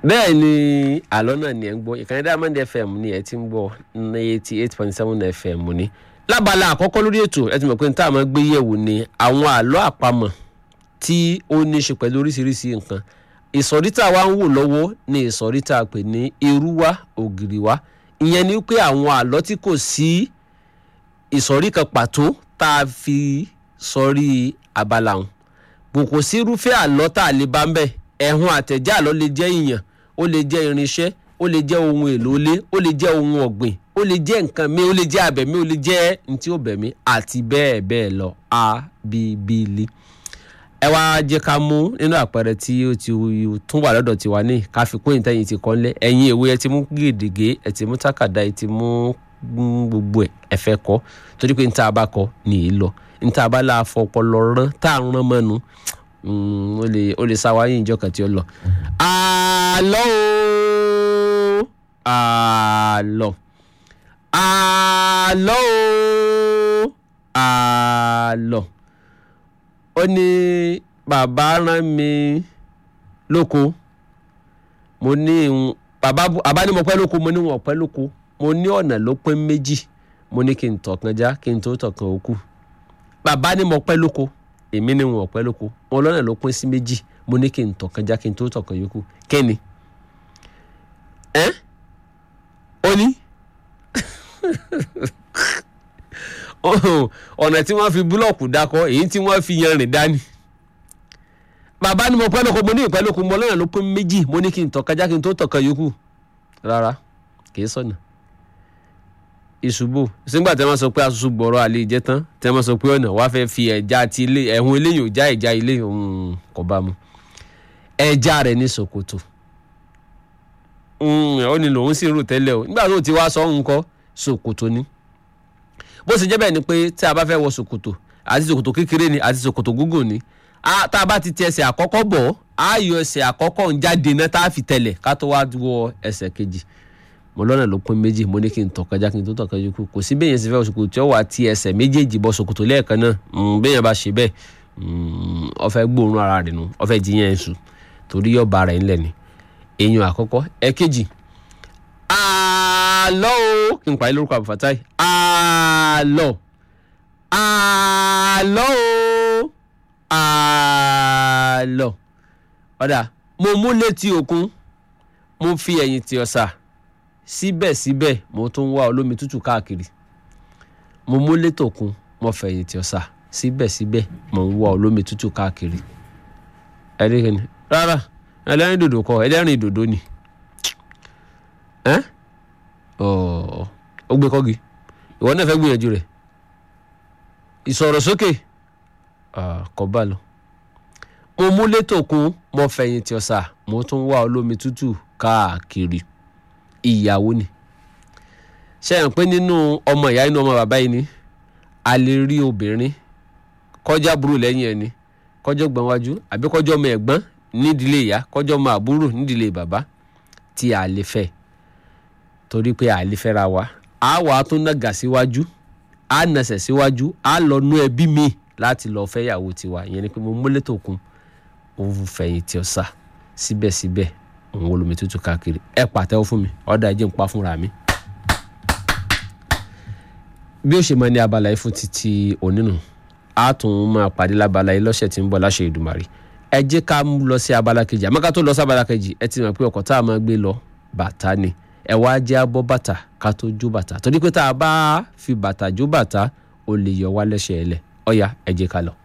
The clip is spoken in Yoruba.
bẹ́ẹ̀ ni àlọ́ náà ni ẹ̀ ń gbọ́ ìkànnì Diamond FM ni ẹ̀ ti ń gbọ́ ní eighty eight point seven FM ni lábala àkọ́kọ́ lórí ètò ẹ ti mọ̀ pé níta máa gbé yẹ̀wò ni àwọn àlọ́ àpamọ̀ tí ó ní í ṣe pẹ̀lú oríṣiríṣi nǹkan ìsọ̀rí tá a wá ń wò lọ́wọ́ ni ìsọ̀rí tá a pè ní irúwá ògìrìwá ìyẹn ni pé àwọn àlọ́ tí kò sí ìsọ̀rí kan pàtó tá a fi sọrí abala ọ̀hún bò kò sí irúfẹ́ àlọ́ tá a lè bá ń bẹ̀ ẹ̀hún àtẹ̀já àlọ́ lè jẹ́ ìyàn ó lè jẹ́ irinṣẹ́ ó lè jẹ́ ohun èlò ilé ó lè jẹ́ ohun ọ̀gbìn ó lè jẹ́ nǹkan mi ó lè jẹ́ abẹ̀mí ó lè jẹ́ ntí ó bẹ̀mí àti bẹ́ẹ̀ bẹ́ẹ̀ lọ abibili ẹ wá jẹ́ ká mú nínú àpẹẹrẹ tí ó ti tún wà lọ́dọ̀ tiwa ní ká fi kún ìtẹ́yìn ti kọ́lé ẹ̀yin ìwé ẹ ti mú gèdègé ẹ ti mú tákàdá ẹ ti mú gbogbo ẹ ẹ fẹ́ kọ́ torí pé níta bá kọ nìyí lọ níta bá la fọpọlọ rán tá à ń rán mọ́nu ó lè ó lè sáwáyé ìjọ kan tí ó lọ. àlọ́ o àlọ́ àlọ́ o àlọ́ ó ní bàbá rán mi lóko mo ní bàbá bàbá ní mo pẹ́ lóko mo ní wọn pẹ́ lóko mo ní ọ̀nà ló pín méjì mo ní kí n tọ̀kan já kí n tó tọ̀kan òkú bàbá ní mo pẹ́ lóko èmi ní wọn pẹ́ lóko wọn lọ́nà ló pín sí méjì mo ní kí n tọ̀kan já kí n tó tọ̀kan yòókù kẹ́ni ẹ́ ó ní ọ̀nà tí wọ́n fi búlọ̀kù dákọ̀ èyí tí wọ́n fi yanrìn dání bàbá ní mo pẹ́ lóko mo ní ìpẹ́ lóko mo lọ́nà ló pín méjì mo ní kí n tọ̀kan já kí n tó tọ̀kan yòókù rárá kì í sọ̀nà ìṣubú sígbà tí wọ́n sọ pé asusu gbọ̀rọ̀ àlè ìjẹ́ tán tí wọ́n sọ pé ọ̀nà wàá fẹ́ fi ẹja ti ilé ẹ̀hún eléyìí ò já ìjà ilé kò bá mu ẹja rẹ̀ ní ṣòkòtò ó ní lòun sì ń rò tẹ́lẹ̀ o nígbà tó ti wá sọ ń kọ́ ṣòkòtò ni bó ṣe jẹ́ bẹ́ẹ̀ ni pé tí a bá fẹ́ wọ ṣòkòtò àti ṣòkòtò kékeré ni àti ṣòkòtò gúngùn ni tá a bá ti ti ẹsẹ̀ àkọ́kọ́ bọ̀ á yọ ẹsẹ̀ àkọ́kọ́ ń jáde náà tá a fi tẹ̀lẹ̀ ká tó wá wọ ẹsẹ̀ kejì mo lọ́nà ló pín méjì mo ní kí n tọ̀kan já kí n tó tọ̀kan yòókù kò sí bẹ́ẹ̀ yẹn sì fẹ́ ṣòkòtò tí ó wà ti ẹsẹ̀ méjèèjì bọ́ ṣòkòtò lẹ́ẹ̀kan náà bẹ́ẹ̀ yẹn bá ṣe bẹ́ẹ̀ ó fẹ́ gbóòórùn ara rẹ̀ nù ó fẹ́ jiyàn ẹ̀sù torí yóò ba rẹ̀ ńlẹ̀ ni èèyàn àkọ́kọ́ ẹ̀kejì àlọ́ o kí n pàdé lórúkọ àbùfàtáì àlọ́ àlọ́ o àlọ́ ọ̀dà mo mú létí òkun mo fi ẹ̀yìn tì ọ̀sà síbẹ̀síbẹ̀ mo tún wá olómi tútù káàkiri mo mú létò kun mo fẹ̀yìn tì ọ̀sà síbẹ̀síbẹ̀ mo ń wá olómi tútù káàkiri ẹ̀ẹ́dẹ́gbẹ̀ni rárá ẹlẹ́rìn dòdò kọ ẹlẹ́rìn dòdò ni ẹ́ ó gbé kọ́gi ìwọ náà fẹ́ gbìyànjú rẹ̀ ìsọ̀rọ̀ sókè kọ́ bá lọ mo mú létò kun mo fẹ̀yìn tì ọ̀sà mo tún wá olómi tútù káàkiri ìyàwó ni ṣe hàn pé nínú ọmọ ìyá inú ọmọ bàbá yìí ni a lè rí obìnrin kọjá burú lẹ́yìn ẹni kọjọ́ gbọ́n wájú àbí kọjọ́ ọmọ ẹ̀gbọ́n nídìílé ìyá kọjọ́ ọmọ àbúrò nídìílé bàbá tí a lè fẹ́ torí pé a lè fẹ́ra wa a wà á tún nàgà síwájú a nàṣẹ̀ síwájú a lọ nú ẹbí mi láti lọ fẹ́yàwó tiwa ìyẹn ni pé mo múlẹ̀ tó kún òun fẹ̀yìntì ọ̀sà síbẹ̀síbẹ̀ òun olómi tútù káàkiri ẹ pàtẹ́wọ́ fún mi ọ̀dà ẹ̀jẹ̀ ń pa fúnra mi. bí ó ṣe máa ní abala yìí fún títí onínú a tún máa pàdé lábala yìí lọ́sẹ̀ tí ń bọ̀ láṣẹ Èdùmàrè ẹ jẹ́ ká lọ sí abala kejì àmọ́ ká tó lọ sí abala kejì ẹ ti mọ̀ pé ọkọ̀ tá a máa gbé lọ bàtà ni ẹ wá jẹ́ abọ́ bàtà ká tó jó bàtà torí pé tá a bá fi bàtà jó bàtà ó lè yọ wá lẹ́sẹ̀ ẹ̀ lẹ̀ ọ̀ya ẹ jẹ́ ká lọ.